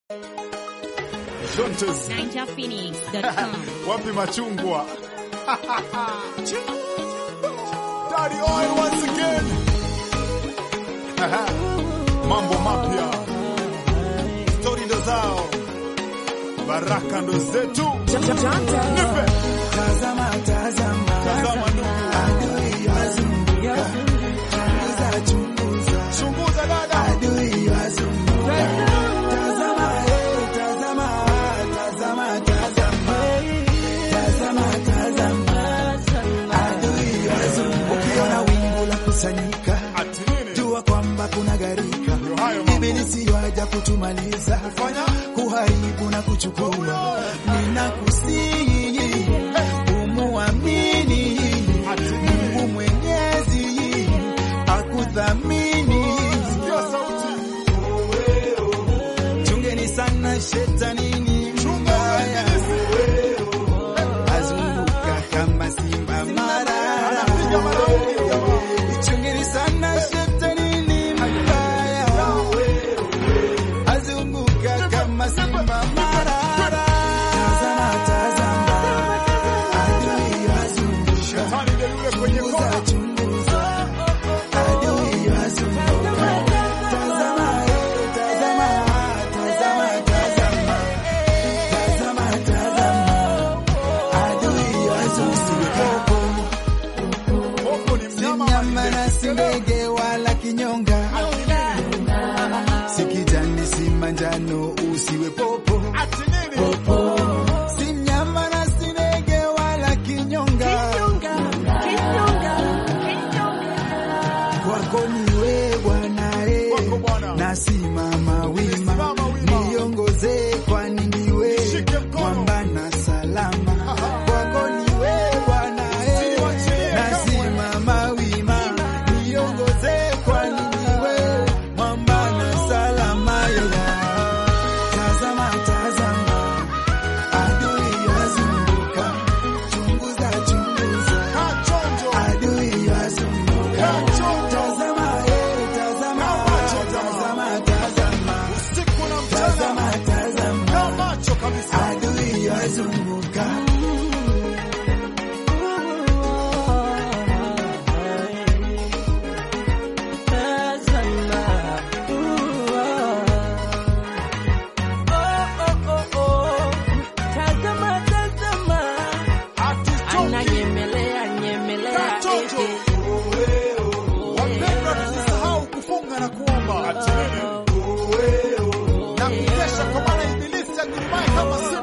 Shontes. NinjaPhoenix.com. Wapi machungwa? Daddy oil once again. Mambo mapya. Stori ndo zao. Baraka ndo zetu. Nipe. Tazama, tazama, Tazama ndugu. adui wazunguka, chunguza, chunguza, Chunguza dada. adui wazunguka. Tazama, eh, tazama, tazama, tazama, tazama, tazama, adui wazunguka. Ukiona wingu la kusanyika, Ati nini? jua kwamba kuna gharika. Ndio hayo mambo. Ibilisi waja kutumaliza, Fanya. kuharibu na kuchukua. Ninakusihi umuamini Ati Mungu nini? Mwenyezi akuthamini. Sikia sauti. Chungeni sana shetani ni Chunga mbaya, uingizi. azunguka kama simba marara. Anapiga maraundi jamaa. Chungeni sana shetani ni mbaya, azunguka kama simba marara. Tazama, tazama, adui wazunguka Shetani ndio yule kwenye kona. Chunguza, adui wazunguka. Tazama, eh, tazama, tazama, tazama. Tazama, tazama, adui wazunguka. Popo ni Si mnyama mnyama wa na si ndege wala kinyonga, si kijani si manjano, usiwe popo. Ati nini? Si mnyama na si ndege wala kinyonga, kwako ni wewe Bwana Kwako eh, Bwana. nasimama wima, Nisimama wima. niongoze kwani ni wewe Nishike mkono. mwamba na salama, Aha. kwako ni wewe Bwana eh, Usiniwachilie kamwe. nasimama wima, niongoze kwani ni wewe mwamba na salama yeah. Tazama, tazama, adui wazunguka, chunguza, chunguza, Kaa chonjo. adui wazunguka. Kaa chonjo. Tazama, eh, tazama, Kaa macho, jamaa. tazama, tazama, Usiku na mchana. tazama, tazama, Kaa macho kabisa. adui wazunguka. Hatuchoki. Kaa chonjo. Wapendwa, tusisahau kufunga na kuomba. Ati nini? Na kukesha kwa maana ibilisi agurumaye kama simba